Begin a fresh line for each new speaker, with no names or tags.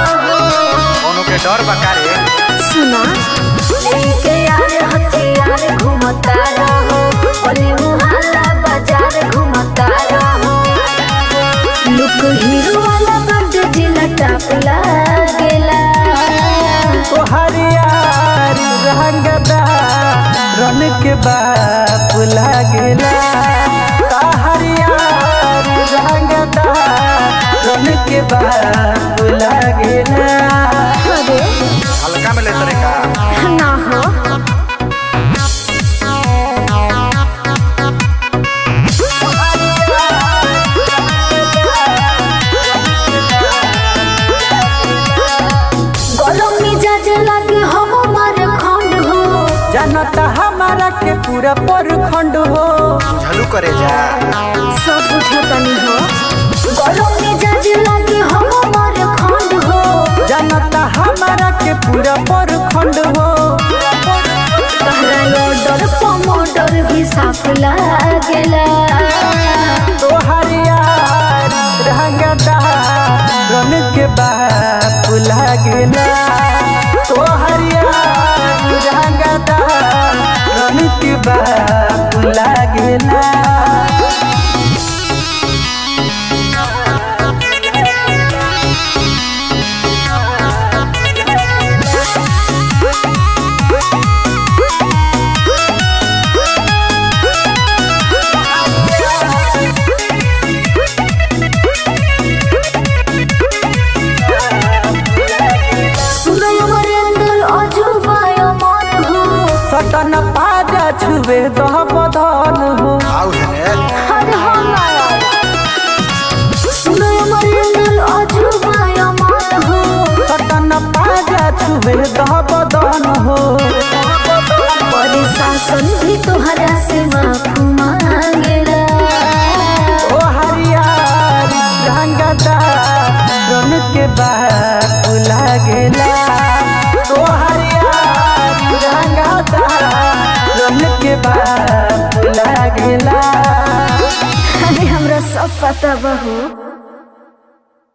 कोनो के डर बका रे
सुना लेके यार हथियार घूमता रहो ओले मुहल्ला बाजार घूमता रहो लुक हीरो वाला बंद जिला टाप लागेला
ओ हरियार रंगदा रन के बाप लागेला ता हरियार रंगदा रन के बाप लागेला
अरे
हल्का में ले तरे का
ना हो गलम मिजाज लागे हम मार खंड हो
जनता हमारा के पूरा परखंड हो
झलू करे जा
सब बुझतनी हो गलम मिजाज लागे हम मार खंड हो
जनता हमारा के पूरा परखंड हो
तहरा ऑर्डर पमोडर भी साफ लागेला
तो हरियार रंगदा रन के बाप लागेला तो हरियार रंगदा रन के बाप लागेला
सुनय मरेंद्र अजूबा अमर हो
सटन पाजा छुबे दह बदन हो
आउ है
हर हम सुनय मरेंद्र अजूबा अमर हो
सटन पाजा छुबे दह बदन हो
प्रशासन भी तोहरा से माफ मांगेला
ओ हरियार रंगदा रन के बाप लागेला ओ हरियार रंगदा रन के बाप लागेला
अरे हमरा सब पता बहू